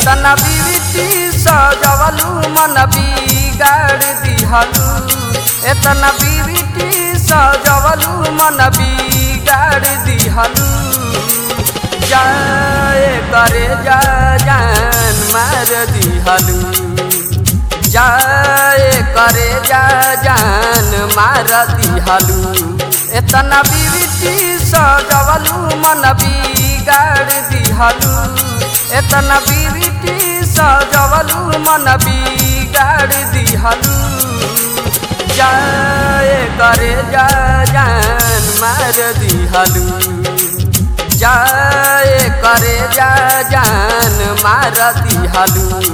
एतना बीविटी सजवलू मन बिगाड़ दिहलू एतना बीविटी सजवलू मन बिगाड़ दिहलू जाए करे जा जान मार दिहलू जाए करे जा जान मार दिहलू एतना बीविटी सजवलू मन बिगाड़ दिहलू एतना बीविटी सजवलू मन बिगाड़ दिहलू जाए करे जा जान मार दिहलू जाए करे जा जान मार दिहलू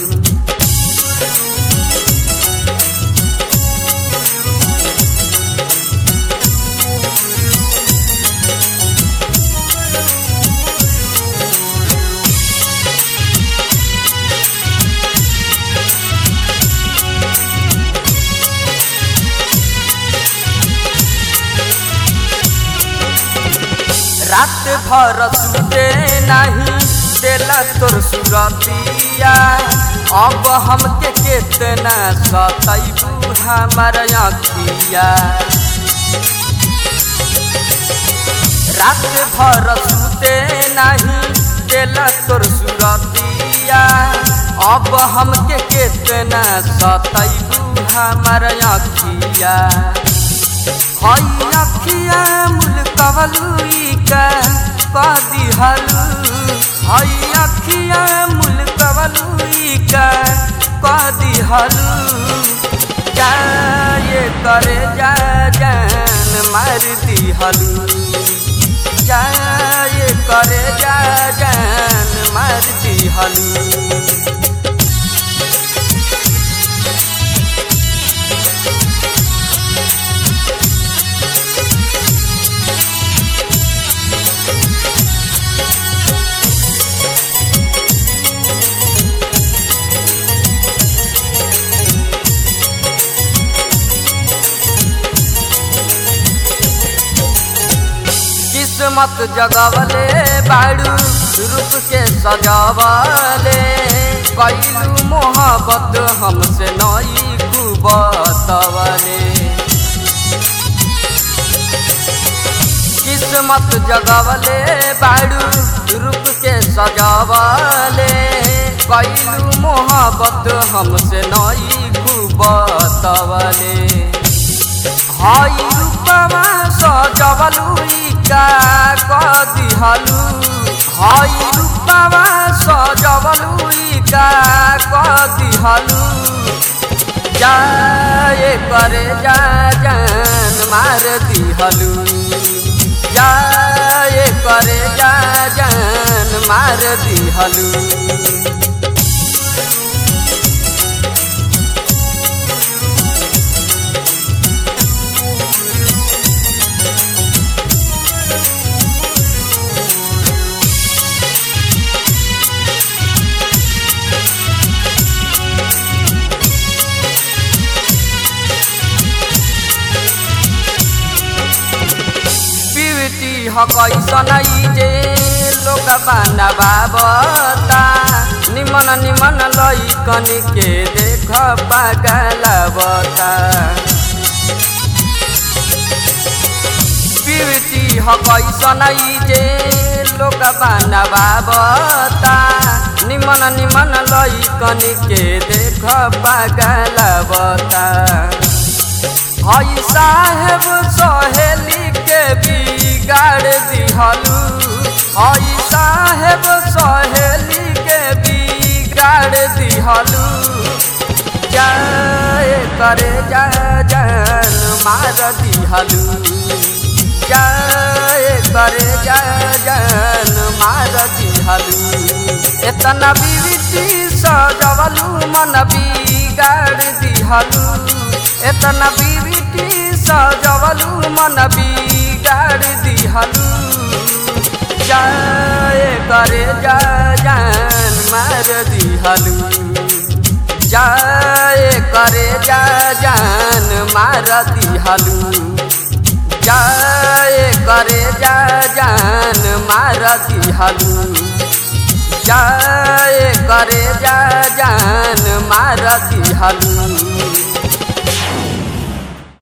रात भर सुते नहीं देला तोर सुरतिया अब हमके केतना सतैबू हमार अखिया रात भर सुते नहीं देला तोर सुरतिया अब हमके केतना सतैबू हमार अखिया हई अखिया मुल्कवलुई का कदी हलू हई अखिया मुल्कवलुई का कदी हलू जाए करे जा जान मार दी हलू जाए करे जा जान मार दी हलू किस्मत जगवले बाड़ू रूप के सजावले कैलू मोहब्बत हमसे नई कुबतवले किस्मत जगवले बाड़ू रूप के सजावले कैलू मोहब्बत हमसे नई कुबतवले हई रूपमा सजवलुई का कदिहलु हई रूपमा सजवलुई का कदिहलु जाए करे जा जान मार दिहलु जाए करे जा जान मार दिहलु पिविटी हकैसन जे लोक बाना बाबता निमन निमन लैकन के देख पागलबता पिविटी हकैसन जे लोक बाना बाबता निमन निमन लैकन के देख पागलबता हई साहेब सहेली के बिगाड़ दिहलू हई साहेब सहेली के बिगाड़ दिहलू जाए करे जा जान मार दिहलू जाए करे जा जान मार दिहलू एतना बीविटी सजवलू मन बिगाड़ दिहलू एतना बीविटी सजवलू मन बिगाड़ दिहलू जाए करे जा जान मार दिहलू जाए करे जा जान मार दिहलू जाए करे जा जान मार दिहलू जाए करे करे जा जान मार दिहलू